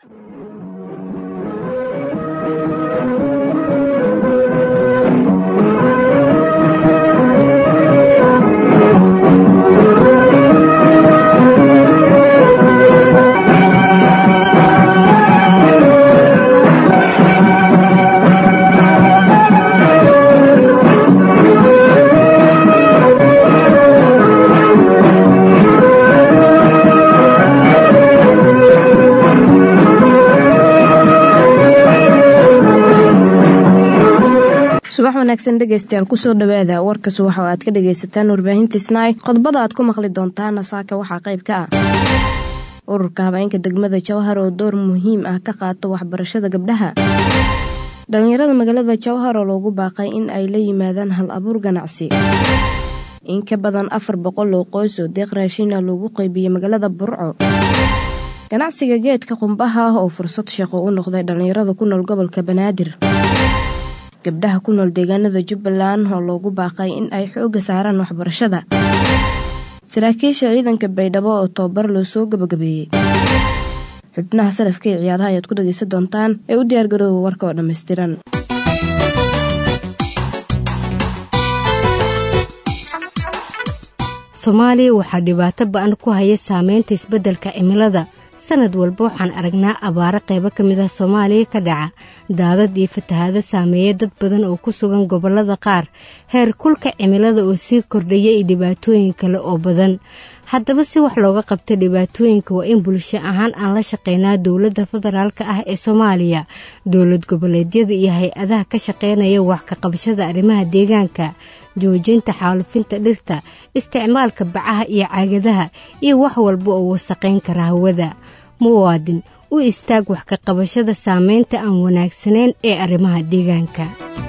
subax wanaagsan dhegeystayaal kusoo dhawaada warka subax oo aad ka dhageysataan warbaahinta snaai qodobada aad ku maqli doontaana saaka waxaa qayb ka ah ururka habeenka degmada jawhar oo door muhiim ah ka qaato waxbarashada gabdhaha dhallinyarada magaalada jawhar oo loogu baaqay in ay la yimaadaan hal abuur ganacsi in ka badan afar boqol oo qoys oo deeq raashiina loogu qaybiyey magaalada burco ganacsiga geedka qumbaha ah oo fursad shaqo u noqday dhallinyarada ku nool gobolka banaadir gabdhaha ku nool deegaanada jubbaland oo loogu baaqay in ay xoogga saaraan waxbarashada saraakiisha ciidanka baydhabo oo tababar loo soo gabagabeeyey xubnaha salafka ee ciyaaraha ayaad ku dhageysan doontaan ee u diyaargarooba warka oo dhammaystiran soomaaliya waxaa dhibaato ba-an ku haya saameynta isbeddelka cimilada sanad walba waxaan aragnaa abaaro qaybo ka mid ah soomaaliya ka dhaca daadad iyo fatahaado saameeya dad badan oo ku sugan gobollada qaar heer kulka cimilada oo sii kordhaya iyo dhibaatooyin kale oo badan haddaba si wax looga qabta dhibaatooyinka waa in bulsho ahaan aan la shaqeynaa dowladda federaalka ah ee soomaaliya dowlad goboleedyada iyo hay-adaha ka shaqeynaya wax ka qabashada arrimaha deegaanka joojinta xaalufinta dhirta isticmaalka bacaha iyo caagadaha iyo wax walba oo wasaqayn kara hawada muwaadin u istaag wax ka qabashada saameynta aan wanaagsanayn ee arrimaha deegaanka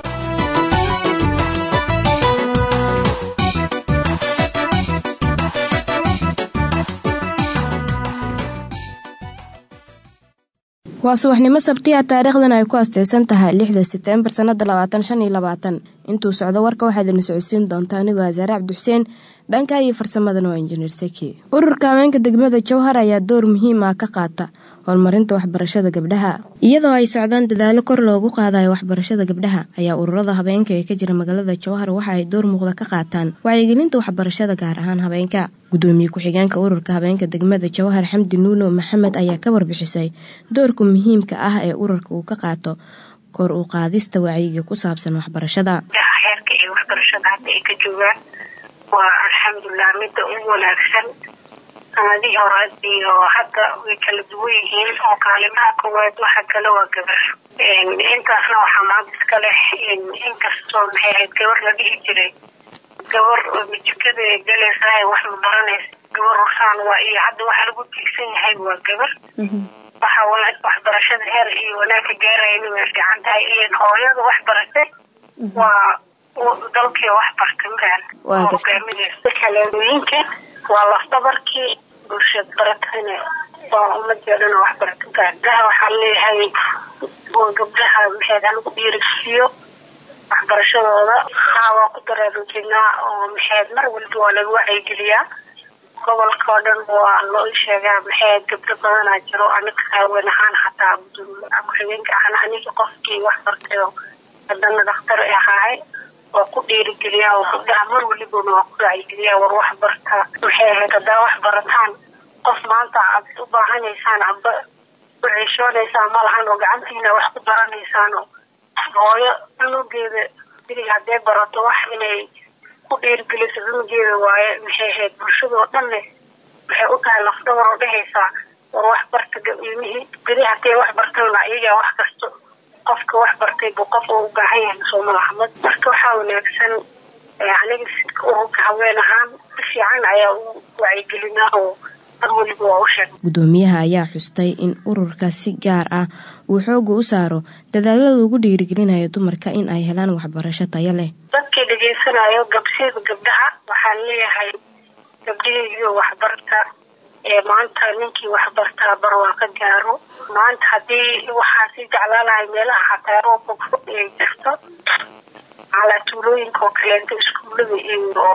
waa subaxnimo sabtiya taariikhdan ay ku asteysan tahay lixda seteembar sanada labaatan shan iyo labaatan intuu socdo warka waxaad idin socodsiin doontaa anigoo asaare cabdixuseen dhanka iyo farsamadana waa injineer seki ururka haweenka degmada jowhar ayaa door muhiim ah ka qaata horumarinta waxbarashada gabdhaha iyadoo ay socdaan dadaalo kor loogu qaadayo waxbarashada gabdhaha ayaa ururada habeenka ee ka jira magaalada jowhar waxa ay door muuqda ka qaataan wacyigelinta waxbarashada gaar ahaan habeenka gudoomiye ku-xigeenka ururka habeenka degmada jowhar xamdi nuuno maxamed ayaa ka warbixisay doorka muhiimka ah ee ururka uu ka qaato kor u qaadista wacyiga ku saabsan waxbarashada heerka iyo waxbarashada hadda ay ka joogaan waa alxamdulilah midda ugu wanaagsan sanadihii hore iyo hadda way kala duwan yihiin oo kaalimaha koowaad waxa kale waa gabar intaasna waxaa maanta iska leh inkastoo maxay ahayd gabar la dhihi jiray gabar mijikada galaysa wax ma baranaysa gabar rusaan waa iyo hadda waxa lagu tiigsan yahay waa gabar waxa waxbarashada heer iyo wanaagka gaarayana way fiican tahay ilan hooyada wax baratay waa dalkii wax bartay maran hogaaminaysa kaleedooyinka waa lafdabarkii bulshad baratayna waa umadeedana wax barata gabdhaha waxaa leeyahay gabdhaha maxeed halagu dhiirigsiiyo waxbarashadooda haa waa ku daraaruujinaa oo maxeed mar walba waa laga wacyigeliyaa gobolka oo dhan waa loo sheegaa maxeed gabdho badanaa jiro aniga haween ahaan xataa ku-xigeenka ahna aniga qofkii wax bartay oo hadana dhakhtar ahaahay waa ku dhiirigeliyaa oo gabdhaha mar walibana waa ku wacyigeliyaa war wax barta maxay ahayd haddaa wax barataan qof maanta aad u baahanaysaan aba u ciishoonaysaan ma lahan oo gacantiina wax ku baranaysaan oo hooyo cunugeeda bili hadday barato wax inay ku dhiirigeliso cunugeeda waaye maxay ahayd bulshadoo dhanne waxay u tahay lafdhabar oo dhehaysaa war wax barta ilmihii bili hadday wax bartana iyagaa wax kasto qofka wax bartay buu qof u baahan yahay sooma axmed marka waxaa wanaagsan aniga sidka ururka haween ahaan si fiican ayaa u wacyigelinaa oo mar weliba waa u sheeg gudoomiyaha ayaa xustay in ururka si gaar ah uu xooga u saaro dadaalada ugu dhiirigelinayo dumarka in ay helaan waxbarasho tayo leh dadkii dhegeysanayo gabsida gabdhaha waxaan leeyahay gabdhihii waxbarta ee maanta ninkii waxbartaa bar waa ka gaaro maanta haddii waxaa sii jeclaalahay meelaha xataa roobka fog ay jirto calaa tuulooyinka oo kaleento iskuullada iyo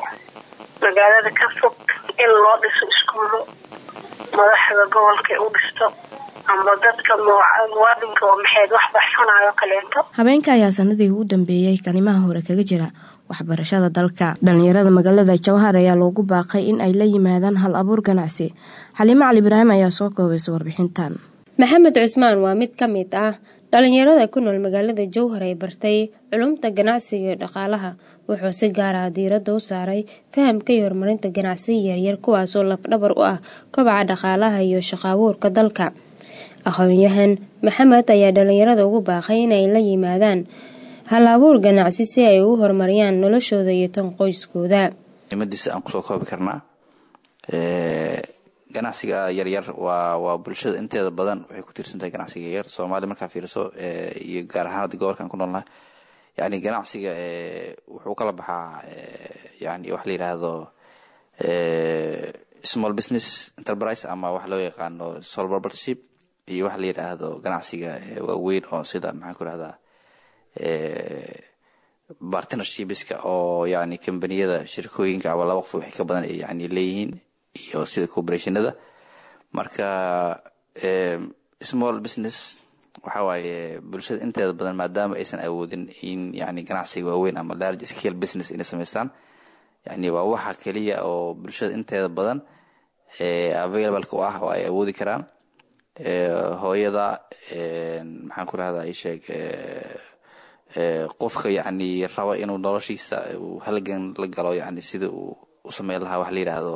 magaalada ka fog in loo dhiso iskuullo madaxda gobolka u dhisto amba dadka muwaadinka oo maxayd wax baxsanayo kaleento habeenka ayaa sanadii u dambeeyey kalimaha hore kaga jira waxbarashada dalka dhalinyarada magaalada jawhar ayaa loogu baaqay in ay la yimaadaan hal abuur ganacsi xaliimo cali ibraahim ayaa soo koobaysa warbixintan maxamed cusmaan waa mid ka mid ah dhalinyarada ku nool magaalada jowhar ee bartay culumta ganacsiga iyo dhaqaalaha wuxuu si gaar ah diiradda u saaray fahamka iyo horumarinta ganacsiga yaryar kuwaasoo lafdhabar u ah kobaca dhaqaalaha iyo shaqaabuurka dalka aqoon-yahan maxamed ayaa dhalinyarada ugu baaqay inay la yimaadaan hal abuur ganacsi si ay ugu horumariyaan noloshooda iyo tan qoyskooda muhiimadiisa aan kusoo koobi karnaa ganacsiga yaryar waa waa bulshada inteeda badan waxay ku tiirsan tahay ganacsiga yaryar soomaaliya markaa fiiriso iyo gaar ahaan hadda gobolka aan ku noolnahay yani ganacsiga wuxuu kala baxaa yani wax la yidhaahdo small business enterprise ama wax loo yaqaano sole propertship iyo wax la yidhaahdo ganacsiga waaweyn oo sida maxaan ku rahdaa partnershipska oo yani kambaniyada shirkooyinka ama laba qof waxay ka badan yani leeyihiin iyo sida corporationada marka small business waxa waaye bulshada inteeda badan maadaama aysan awoodin in yani ganacsiga waaweyn ama large scale business inay samaystaan yani waa waxa keliya oo bulshada inteeda badan available-ka u ah oo ay awoodi karaan hooyada maxaan ku rahdaa isheeg qofka yani raba inuu noloshiisa uu halgan la galo yani sida uu u sameyn lahaa wax la yidhaahdo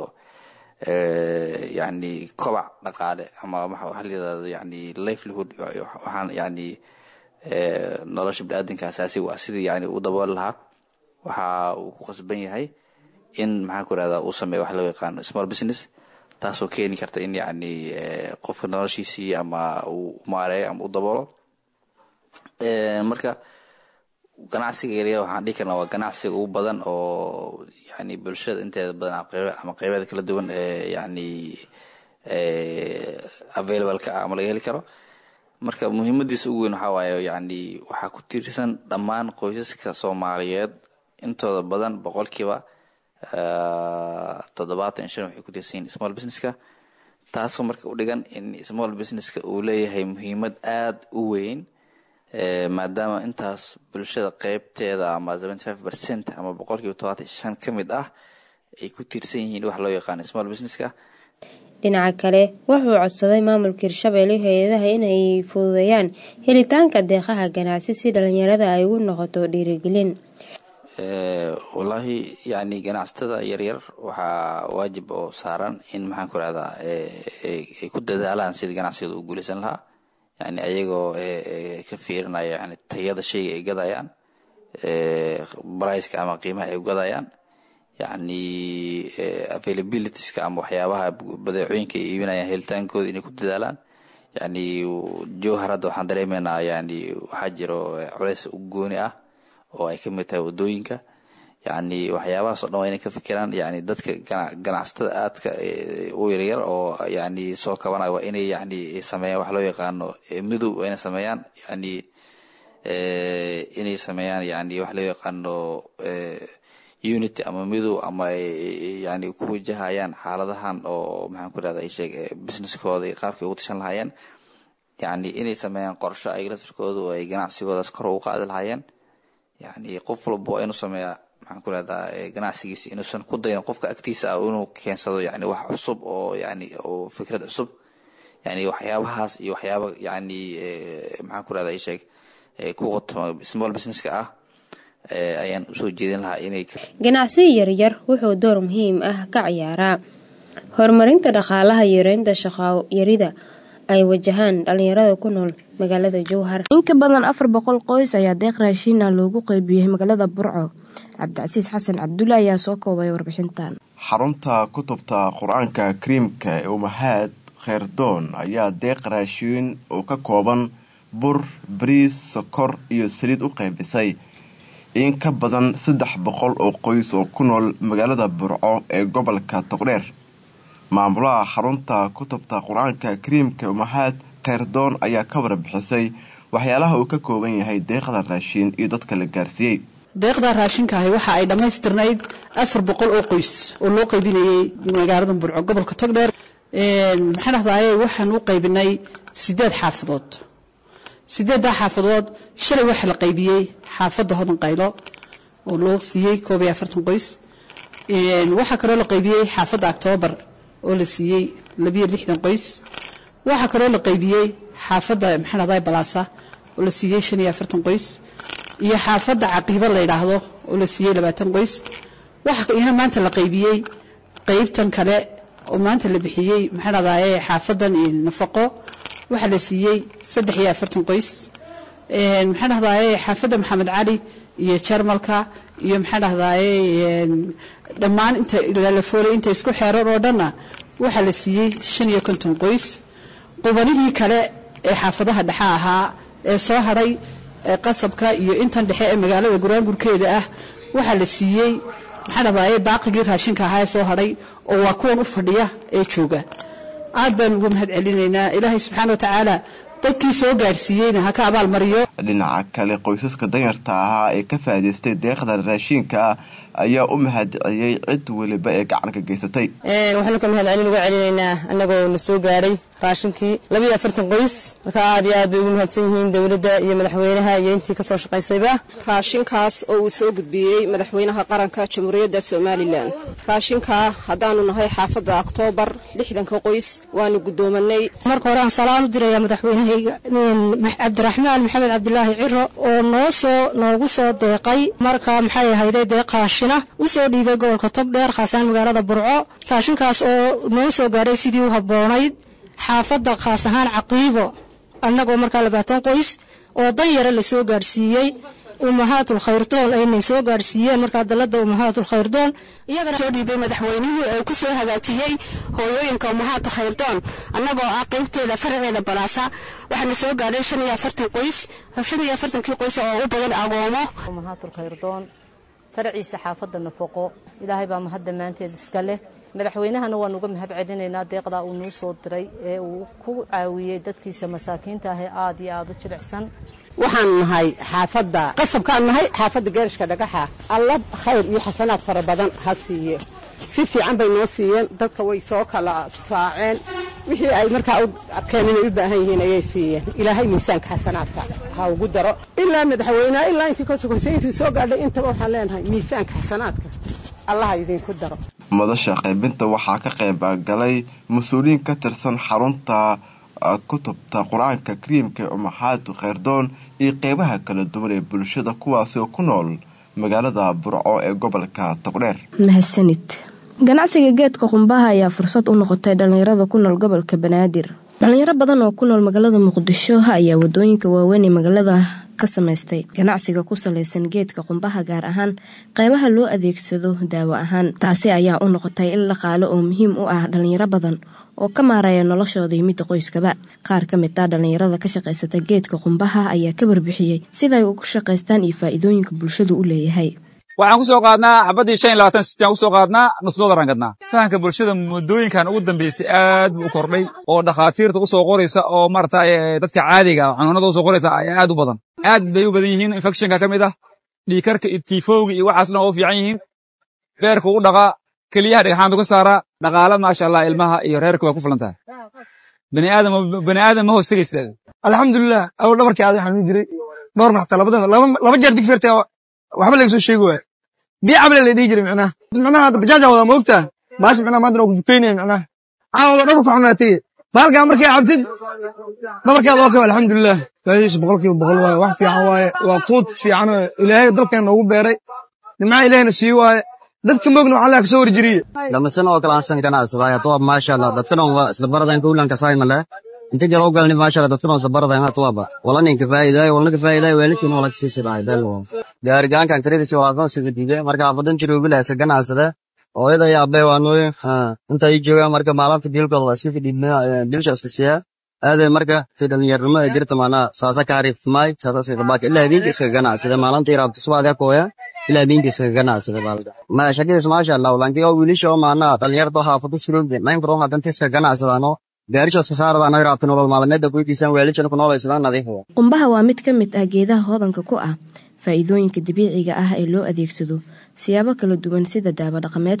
yani kobac dhaqaale ama waxa la yidhahdo yani livelihood waxaan yani nolosha bini-aadanka asaasiga ah sidii yani u dabooli lahaa waxa uu ku qasban yahay in maxaan ku rahdaa uu sameeyo wax loo yaqaano small business taasoo keeni karta in yani qofka noloshiisii ama uu maareeyo ama u daboolo marka ganacsiga yaryar waxaan dhihi karnaa waa ganacsiga ugu badan oo yani bulshada inteeda badan ama qeybeeda kala duwan ee yani available-ka ah ama laga heli karo marka muhiimadiisa ugu weyn waxaa waaye yani waxaa ku tiirsan dhammaan qoysaska soomaaliyeed intooda badan boqolkiiba toddobaatan shan waxay ku tiirsan yihin small businesska taasoo marka u dhigan in small businesska uu leeyahay muhiimad aada u weyn maadaama intaas bulshada qeybteeda ama seventy five percent ama boqolkiiba todobaatan shan ka mid ah ay ku tiirsan yihiin wax loo yaqaano small businesska dhinaca kale wuxuu codsaday maamulka hirshabelle hay-adaha inay fududeeyaan helitaanka deeqaha ganacsi si dhalinyarada ay ugu noqoto dhiirigelin wallaahi yani ganacsatada yaryar waxaa waajib oo saaran in maxaan ku rahdaa ay ku dadaalaan sidii ganacsigooda u guuleysan lahaa yani ayagoo ka fiirinaya yani tayada shayga ay gadayaan briceka ama qiimaha ay gadayaan yani availabilitieska ama waxyaabaha badeecooyinka ay iibinayaan helitaankooda inay ku dadaalaan yani jowhar hadda waxaan dareemeynaa yani waxaa jiro culeys u gooni ah oo ay kamid tahay wadooyinka yani waxyaabahaas o dhan waa inay ka fikiraan yani dadka ganacsatada aadka u yaryar oo yani soo kabanaya waa inay yani sameeyaan wax loo yaqaano midow waa inay sameeyaan yani inay sameeyaan yani wax loo yaqaano unity ama midow ama yani ku wajahayaan xaaladahan oo maxaan ku rahda sheeg businesskooda iyo qaabkay ugu tashan lahaayeen yani inay sameeyaan qorsho ay laftirkooda oo ay ganacsigoodaas kor ugu qaadi lahaayeen yani qof walba waa inuu sameeyaa maxaan ku rahdaa ganacsigiisa inuusan ku dayin qofka agtiisa ah inuu keensado yani wax cusub oo yani oo fikrad cusub yani waxyaabahaas iyo waxyaaba yani maxaan ku rahdaa isheeg ku qotoma small businesska ah ayaan usoo jeedin lahaa inay ganacsiga yaryar wuxuu door muhiim ah ka ciyaaraa horumarinta dhaqaalaha yareynta shaqo yarida ay wajahaan dhalinyarada ku nool magaalada jowhar in ka badan afar boqol qoys ayaa deeq raashiina loogu qeybiyey magaalada burco cabdicasiis xasan cabdulle ayaa soo koobay warbixintan xarunta kutubta qur-aanka kariimka ee umahaad kheyrdoon ayaa deeq raashiin oo ka kooban bur bariis sokor iyo saliid u qaybisay in ka badan saddex boqol oo qoys oo ku nool magaalada burco ee gobolka togdheer maamulaha xarunta kutubta qur-aanka kariimka umahaad kheyrdoon ayaa ka warbixisay waxyaalaha uu ka kooban yahay deeqda raashiin iyo dadka la gaarsiiyey deeqda raashinkahi waxa ay dhammaystirnayd afar boqol oo qoys oo loo qaybinayay magaalada burco gobolka togdheer maxaan dhahdaye waxaan u qaybinay sideed xaafadood sideeddaa xaafadood shalay waxaa la qaybiyey xaafadda hodan qaylo oo loo siiyey koob iyo afartan qoys waxaa kaloo la qaybiyey xaafadda octoobar oo la siiyey labiyo lixdan qoys waxaa kaloo la qaybiyey xaafadda maxaan dhahdaye balaasa oo la siiyey shan iyo afartan qoys iyo xaafadda caqiibo la yidhaahdo oo la siiyey labaatan qoys waxaa iyana maanta la qaybiyey qaybtan kale oo maanta la bixiyey maxaa dhahdaye xaafadan nafaqo waxaa la siiyey saddex iyo afartan qoys maxaa dhahdaye xaafadda maxamed cali iyo jarmalka iyo maxaa dhahdaye dhammaan inta laalafoolay inta isku xeeran oo dhanna waxaa la siiyey shan iyo konton qoys qubanihii kale ee xaafadaha dhexe ahaa ee soo hadhay qasabka iyo intan dhexe ee magaalada guraangurkeeda ah waxaa la siiyey maxaa dhahdaye baaqigii raashinka ahaa ee soo hadhay oo waa kuwan u fadhiya ee jooga aad baan ugu mahad celinaynaa ilaahay subxaana wa tacaala dadkii soo gaadhsiiyeyna ha ka abaalmariyo dhinaca kale qoysaska danyarta ahaa ee ka faa'idaystay deeqdan raashiinka ah ayaa u mahadceliyey cid weliba ee gacanka geysatay waxaanu ka mahad celin uga celinaynaa annagoo na soo gaadhay raashinkii labiiyo afartan qoys marka aad iyo aad bay ugu mahadsan yihiin dowladda iyo madaxweynaha iyo intii kasoo shaqaysayba raashinkaas oo uu soo gudbiyey madaxweynaha qaranka jamhuuriyadda somalilan raashinkaa haddaanu nahay xaafadda oktoobar lixdanka qoys waanu guddoomanay marka hore aan salaan u diraya madaxweynahayga cabdiraxmaan maxamed cabdilaahi ciro oo noo soo noogu soo deeqay marka maxay ahayday deeq raashina u soo dhiibay gobolka togdheer khaasaan magaalada burco raashinkaas oo noo soo gaadhay sidii u habboonayd xaafadda khaas ahaan caqiibo annagoo markaa labaatan qoys oo dan yare la soo gaadhsiiyey umahaatul khayrdoon aynay soo gaadhsiiyeen markaa dalladda umahaatul khayrdoon iyagana soo dhiibay madaxweynuhu ee ku soo hagaajiyey hooyooyinka umahaatu khayrdoon annagoo ah qaybteeda faraceeda balaasa waxaana soo gaadhay shan iyo afartan qoys shan iyo afartankii qoys oo u badan agoomo umahaatul khayrdoon faraciisa xaafadda nafaqo ilaahay baa mahad dhammaanteed iska leh madaxweynahana waan uga mahad celinaynaa deeqdaa uu noo soo diray ee uu ku caawiyey dadkiisa masaakiinta ah ee aad iyo aad u jilicsan waxaan nahay xaafadda qasabkaan nahay xaafadda geerashka dhagaxa alla khayr iyo xasanaad fara badan ha siiye si fiican bay noo siiyeen dadka way soo kala saaceen wixii ay markaa u arkeen inay u baahan yihiin ayay siiyeen ilaahay miisaanka xasanaadka ha ugu daro ilaa madaxweyneha ilaa intii ka sokoysay intii soo gaadhay intaba waxaan leenahay miisaanka xasanaadka allaha idinku daro madasha qaybinta waxaa ka qayb galay mas-uuliyiin ka tirsan xarunta kutubta qur-aanka kariimka ee umaxaadu khayrdoon iyo qeybaha kala duwan ee bulshada kuwaasi oo ku nool magaalada burco ee gobolka togdheer mahadsanid ganacsiga geedka qumbaha ayaa fursad u noqotay dhallinyarada ku nool gobolka banaadir dhallinyaro badan oo ku nool magaalada muqdisho ayaa wadooyinka waaweyn ee magaalada ka samaystay ganacsiga ku salaysan geedka qumbaha gaar ahaan qeybaha loo adeegsado daawo ahaan taasi ayaa u noqotay il dhaqaale oo muhiim u ah dhallinyaro badan oo ka maaraya noloshooda iyo midda qoyskaba qaar ka mid ah dhallinyarada ka shaqaysata geedka qumbaha ayaa ka warbixiyey siday ugu shaqaystaan iyo faa'iidooyinka bulshadu u leeyahay waxaan ku soo qaadnaa xabaddii shan iyo labaatan sitaan ku soo qaadnaa nusdodaraan gadnaa fahamka bulshada muddooyinkan ugu dambeysay aad buu u kordhay oo dhakhaatiirta u soo qoraysa oo maarata dadka caadiga ah xanuunada u soo qoraysa ayaa aad u badan aad bay u badan yihiin infectionka ka mid ah dhiikarka iyo tiifowga iyo waxaas dhan oo u fiican yihiin beerka ugu dhaqaa keliyaha dhagxaanta ku saaraa dhaqaala maasha allah ilmaha iyo reerka way ku filan tahay bani aadam bani aadam ma hoos tegaysid alxamdulilah awal dhabarkii aad waxaan jiray dhowr maxta labada laba jeer digfeerta waxba laga soo sheegi waaya biyo cabale la dhihi jiray micnaha micnaha hadda bajaaja wadaa ma ogtaa baasha micnaha maanta waa ku dukaynaya micnaha caawa dhabarka xunaa tege baalkaa markay cabtid dhabarkeeda oo kale alxamdulilah faa'iidaysa boqolkiiba boqol waaye wax fiican waaye waa quud fiican oo ilaahay dalkeena noogu beeray nimcaha ilaahayna sii waaye dadka moogna waxaa laga soo warjiriye damasan oo kale aansan ganacsaday hadda waa maasha allah dadkana waa isla baradan kowlanka saymale inta jaro galni maasha allah dadkana isla baradan hadda waaba wala ninka faa'iiday wala ninka faa'iiday weelkiin wala kasii sidaay bel gaarigaankan tiradiisa waa aqoon sida diiday marka abadan jiro bila iska ganacsada hooyada iyo aabbe waa nooy inta ay joogaan marka maalinta biilkooda waa iska fidhiibnaa biilsha iska siiyaa aaday marka si dhallinyarnimo ay jirta maanaa saasa ka hariifmaay saasa iska qabaaka ilaa habeenka iska ganacsada maalinta iraabta subaadee kooya ilaa habeenka iska ganacsada baalda ma shaqadiis maasha allah lankii oo wiilisha oo maanaa dhallinyarta oo haafado suroobe mayn furo hadanta iska ganacsadaano gaarisha iska saaradaano iraabta nolol maalmeedda kuydiisaan weelishana ku noolaysadaan nadiif qumbaha waa mid ka mid ah geedaha hodanka ku ah faa'iidooyinka dabiiciga ah ee loo adeegsado siyaabo kala duwan sida daawo dhaqameedka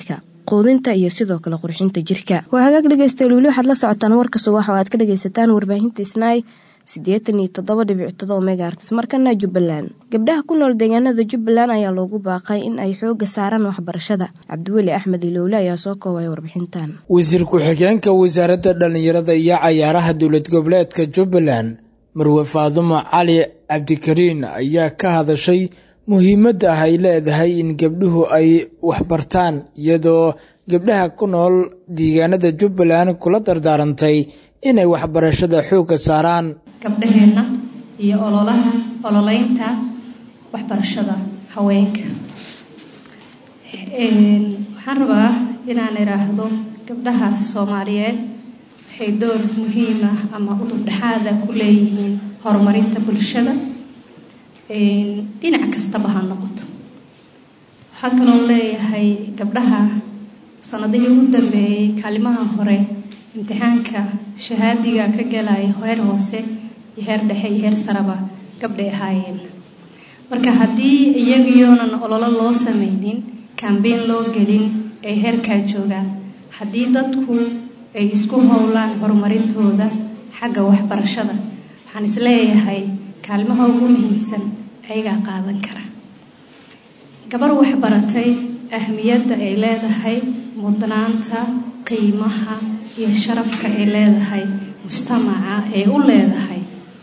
quudinta iyo sidoo kale qurxinta jirka waa hagaag dhegeystayaal weli waxaad la socotaan warka subax oo aad ka dhageysataan warbaahinta snaai siddeetan iyo toddoba dhibic todoba megaartis markana jubbaland gabdhaha ku nool deegaanada jubbaland ayaa loogu baaqay in ay xooga saaraan waxbarashada cabdiweli axmed ilowle ayaa soo koobaya warbixintan wasiir ku-xigeenka wasaaradda dhallinyarada iyo cayaaraha dowlad goboleedka jubbaland marwe faadumo cali cabdikariin ayaa ka hadashay muhiimadda ah ay leedahay in gabdhuhu ay waxbartaan iyadoo gabdhaha ku nool deegaanada jubbaland kula dardaarantay inay waxbarashada xoogga saaraan gabdhaheenna iyo ololaha ololeynta waxbarashada haweenka waxaan rabaa inaan idhaahdo gabdhaha soomaaliyeed waxay door muhiim ah ama udubdhexaada ku leeyihiin horumarinta bulshada dhinac kastaba ha noqoto waxaa kaloo leeyahay gabdhaha sanadihii ugu dambeeyey kaalimaha hore imtixaanka shahaadiga ka galaya heer hoose iyo heer dhexe iyo heer saraba gabdhay ahaayeen marka haddii iyagiyoonan ololo loo sameynin kambeyn loo gelin ay heerkaa joogaan haddii dadku ay isku howlaan horumarintooda xagga waxbarashada waxaan isleeyahay kaalmaha ugu muhiimsan ayagaa qaadan kara gabar waxbaratay ahmiyadda ay leedahay mudnaanta qiimaha iyo sharafka ay leedahay mujtamaca ay u leedahay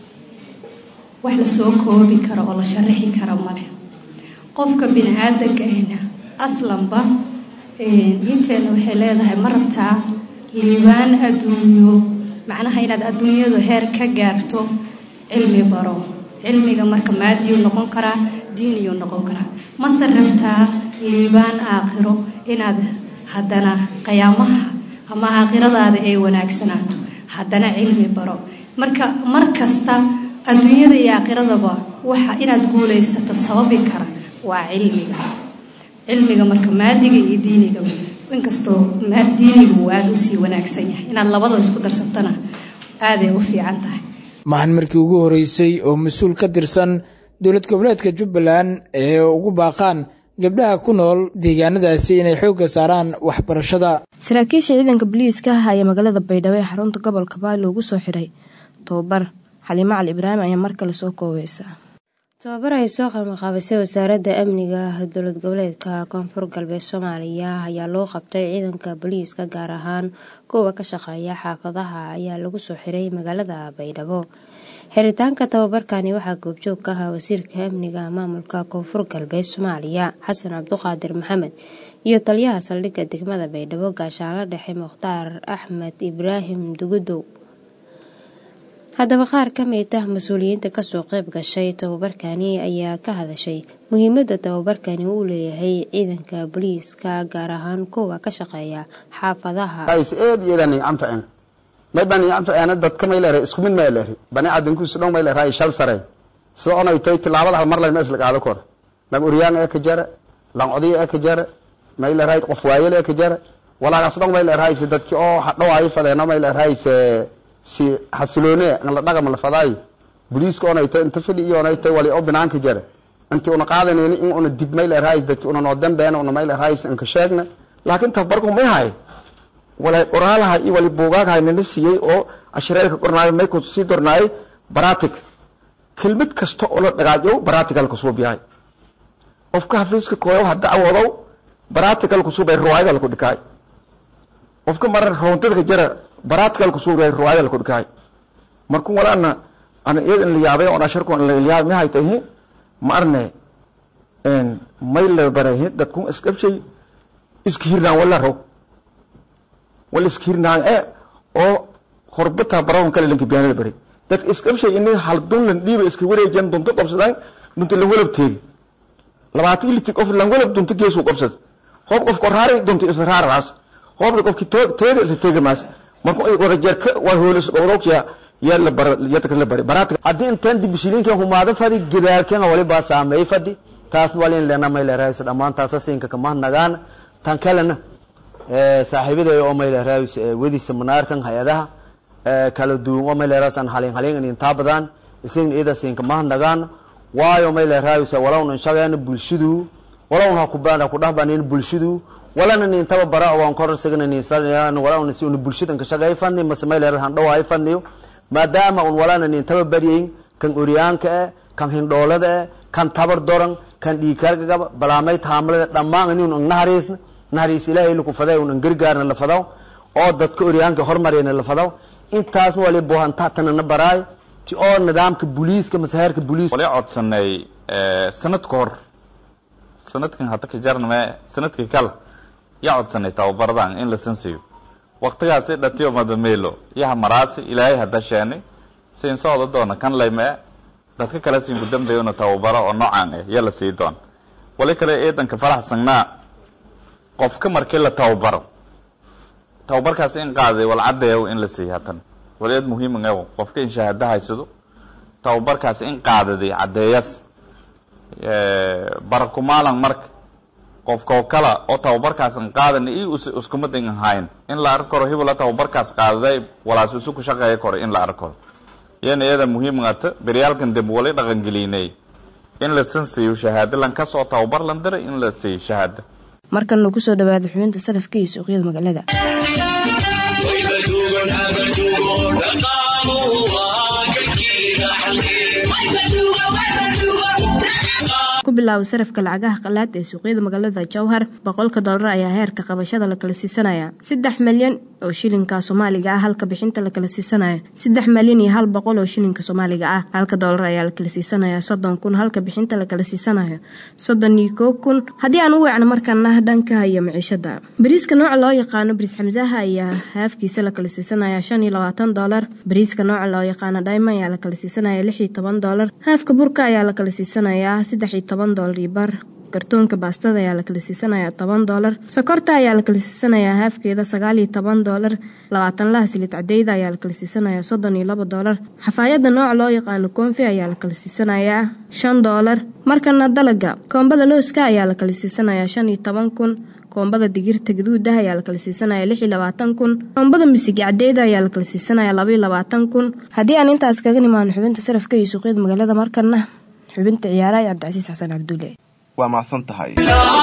wax lasoo koobi karo oo la sharaxi karo male qofka bini aadanka ahna aslanba inteena waxay leedahay ma rabtaa liibaan adduunyo macnaha inaad adduunyadu heer ka gaarto cilmi baro cilmiga marka maadiyuu noqon karaa diiniyuu noqon karaa mase rabtaa liibaan aakhiro inaad haddana qiyaamaha ama aakhiradaada ay wanaagsanaato haddana cilmi baro marka mar kasta adduunyada iyo aakhiradaba waxa inaad guulaysato sababi kara waa cilmiga cilmiga marka maadiga iyo diinigaba inkastoo diinigu uu aada usii wanaagsan yahay inaad labada isku darsatana aaday u fiican tahay maxan markii ugu horeysay oo mas-uul ka tirsan dowlad goboleedka jubbaland ee ugu baaqaan gabdhaha ku nool deegaanadaasi inay xoogga saaraan waxbarashada saraakiisha ciidanka boliiska ah ayaa magaalada baydhabo ee xarunta gobolka baali ugu soo xiray tobabar xaliimo cali ibraahim ayaa mar kale soo koobeysa tobabar ay soo qabanqaabisay wasaaradda amniga dowlad goboleedka koonfur galbeed soomaaliya ayaa loo qabtay ciidanka booliiska gaar ahaan kuwa ka shaqeeya xaafadaha ayaa lagu soo xiray magaalada baydhabo xiritaanka tababarkani waxaa goobjoog ka ahaa wasiirka amniga maamulka koonfur galbeed soomaaliya xasan cabduqaadir maxamed iyo taliyaha saldhigga degmada baydhabo gaashaanla dhexe mukhtaar axmed ibraahim dugudow haddaba qaar ka mid ah mas-uuliyiinta kasoo qayb gashay tababarkani ayaa ka hadashay muhiimada tababarkani uu leeyahay ciidanka booliiska gaar ahaan kuwa ka shaqeeya xaafadaha maybaniyamtaana dadka mayleer isku mid mayleer bani aadamkiisu dhan mayleer shal sare sida onay tay tilaabada hal mar lay mees la qaado kor lang uryaan ee ka jara lang odiya ee ka jara mayleer qof waayel ee ka jara walaagaas dhan mayleer si dadki oo hadhawaayo fadeeno mayleer si xasiloone an la dhaqam la fadaay booliiska onay tay inta fidhi iyo onay tay wali oo binaanka jara inti una qaadanayni in una dib mayleer dadki una noo dambeena una mayleer inka sheegna laakiin tabarku may hay walay qoraalaha iyo wali buugaagha nala siiyey oo ashreerka qornaayo may kusii dornaayay baratic kelmad kasta oo la dhagaajo baratical kusuu biyahay qofka xafiiska kooyo ha dacwoodow baratical kusuu bay ruwaayada laku dhikaay qofka marar roontadka jara baratical kusuu bay ruwaayada laku dhikaay markuu walaana ana iyada in la yaabay oo asharku in la yaabay ma haytay ma arne may la baray dadku iskabshay iska hirnaan wala row wala iskirnaan ee oo horbata baroon kale lanka biyaanada bari dadka iskabshay inay hal dunlan dhiiba iska wareejan dunto qabsadaan dunta la walab teegi labaatan iliti qof lan walab dunta geesuu qabsad hoob qofka raari dunta isla raaraas hoobna qofki teeda isla teegamaas marka ay wada jeerka waa hoolis qowdowkya yaa la bar yadka la bari baraat haddii intaan dibishilinka humaado fadi gadaalkan wali baa saameey fadi taas walin lena may leerahaysa dhammaan taasa siinka kama nagaan tan kalena saaxiibaday oo mayleeraas wadiisa manaarkan hay-adaha kala duwan oo mayleeraas aan halin halin intaa badan isin ida siinka mahadnagaan waayo mayleeraas walowna shaqeena bulshadu walowna ku baana ku dhahbanin bulshadu walana nin tababara waan korarsagana nin sanayaan walana si unu bulshadan ka shaqay fadni mase may leedahay han dhawaay fadniyo maadaama un walana nin tababariyin kan uryaanka eh kan hindhoolada eh kan tabar doran kan dhiikarga gaba balaamay taamlada dhammaan inuu nahariisna nahariis ilaahay lagu faday un gargaarna la fadaw oo dadka uryaanka hormarina la fadaw intaasna wali boohanta tanana baraay ti oo nidaamka booliiska mase heerka booliis wali codsanay sanad ka hor sanadkan hadda ka jarname sanadkii kale yaa codsanay tababaradan in la sansiyo waktigaasi dhatiyo madamelo yaha maraasi ilaahay hadda sheenay siin socda doona kan laymee dadka kale siin kudambeyona tababaro oo noocaan ah yaa la sii doona wali kale eedanka faraxsanaa qofka markii la tababaro tababarkaas in qaaday walcadeew in la siiyo hatan wali eed muhiiman ew qofka in shahaado haysado tababarkaas in qaadaday caddeeyas barakumaalan marka qofkoo kala oo tababarkaas an qaadan i iskumadan ahayn in la arki karo hibala tababarkaas qaadaday walaas isu ku shaqeeya karo in la arki karo yana iyada muhiimata beryaalkan dambe wali dhaqangelinay in la san siiyo shahaado lan kasoo tababar lan diray in la siiyo shahaado markan lagu soo dhawaado xubinta salafka iyo suuqyada magaalada ku bilaabo sarafka lacagaha qalaad ee suuqyada magaalada jowhar boqolka doolar ayaa heerka qabashada la kala siisanaya saddex malyan oo shilinka soomaaliga ah halka bixinta la kala siisanaya saddex malyan iyo hal boqol oo shilinka soomaaliga ah halka doolar ayaa la kala siisanaya soddon kun halka bixinta la kala siisanaya soddon iyo koo kun haddii aan u weecno markaana dhanka iyo maciishada bariiska nooca loo yaqaano bariis xamsaha ayaa haafkiisa la kala siisanaya shan iyo labaatan doolar bariiska nooca loo yaqaano dayma ayaa la kala siisanaya lix iyo toban doolar haafka burka ayaa la kala siisanaya saddex iyo toban doolar iyo bar kartoonka baastada ayaa la kala siisanayaa toban doolar sokorta ayaa la kala siisanayaa haafkeeda sagaal iyo toban doolar labaatan laha silid cadeyda ayaa la kala siisanayaa soddon iyo laba doolar xafaayadda nooca loo yaqaano koonfi ayaa la kala siisanayaa shan doolar markana dalaga koombada looska ayaa la kala siisanayaa shan iyo toban kun koombada digirta gaduudah ayaa la kala siisanaya lix iyo labaatan kun koombada misigi cadeyda ayaa la kala siisanaya laba iyo labaatan kun haddii aan intaas kaga nimaano xubinta sarafka iyo suuqyada magaalada markana xubinta ciyaaraha cabdicasiis xasan cabdulle waa macsan tahay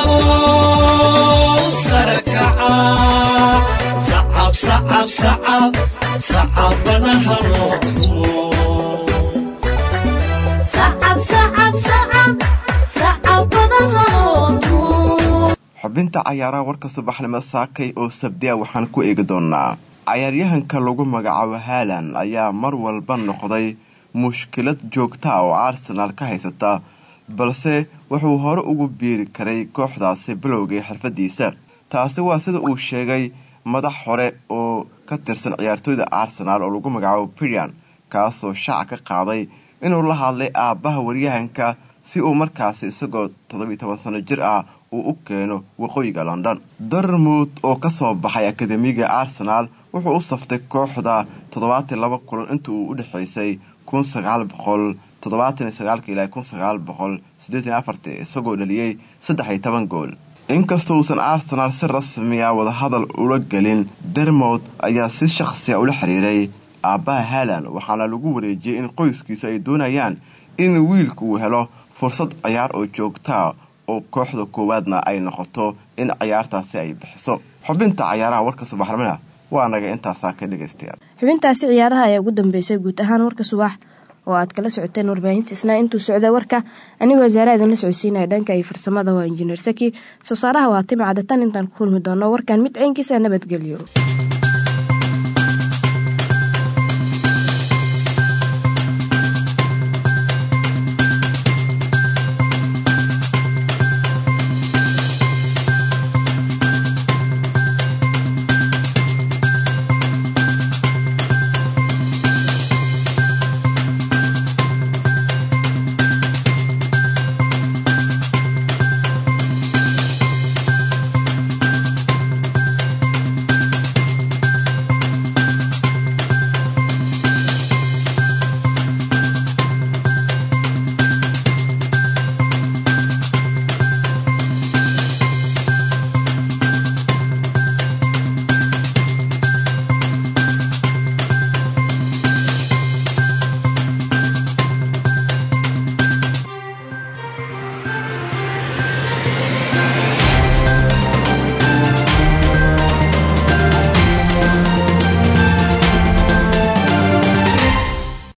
xubinta cayaaraha warka subaxnimo saakay oo sabdiya waxaan ku eegi doonaa cayaaryahanka lagu magacaabo haalan ayaa mar walba noqday mushkilad joogta oo arsenaal ka haysata balse wuxuu hore ugu biiri karay kooxdaasi bilowgii xirfadiisa taasi waa sida uu sheegay madax hore oo ka tirsan ciyaartooyda arsenaal oo lagu magacaabo brian kaasoo shaaca ka qaaday inuu la hadlay aabbaha waryahanka si uu markaasi isagoo toddobiyo toban sano jir ah uu u keeno waqooyiga london darmuud oo kasoo baxay akademiga arsenaal wuxuu u saftay kooxda toddobaatan laba kulan inta uu u dhexaysay kun sagaal boqol toddobaatan sagaalka ilaa kun sagaal boqol siddeetan afartii isagoo dhaliyey saddex iyo toban gool inkastoo uusan arsenaal si rasmiya wadahadal ula gelin dermod ayaa si shaqsiya ula xiriiray aabbaha haalan waxaana lagu wareejiyey in qoyskiisu ay doonayaan in wiilka uu helo fursad ciyaar oo joogtaa oo kooxda koowaadna ay noqoto in ciyaartaasi ay bixiso xubinta cayaaraha warka subaxnimona waa naga intaasaa ka dhegaystayaal xubintaasi ciyaaraha ayaa ugu dambeysay guud ahaan warka subax oo aad kala socoteen warbaahinta isnaa intuu socda warka anigoo wasaare idinla socodsiinaya dhanka iyo farsamada waa injineer saki soo saaraha waa timcada tan intaan ku kulmi doono warkan mid ceynkiisa nabadgelyo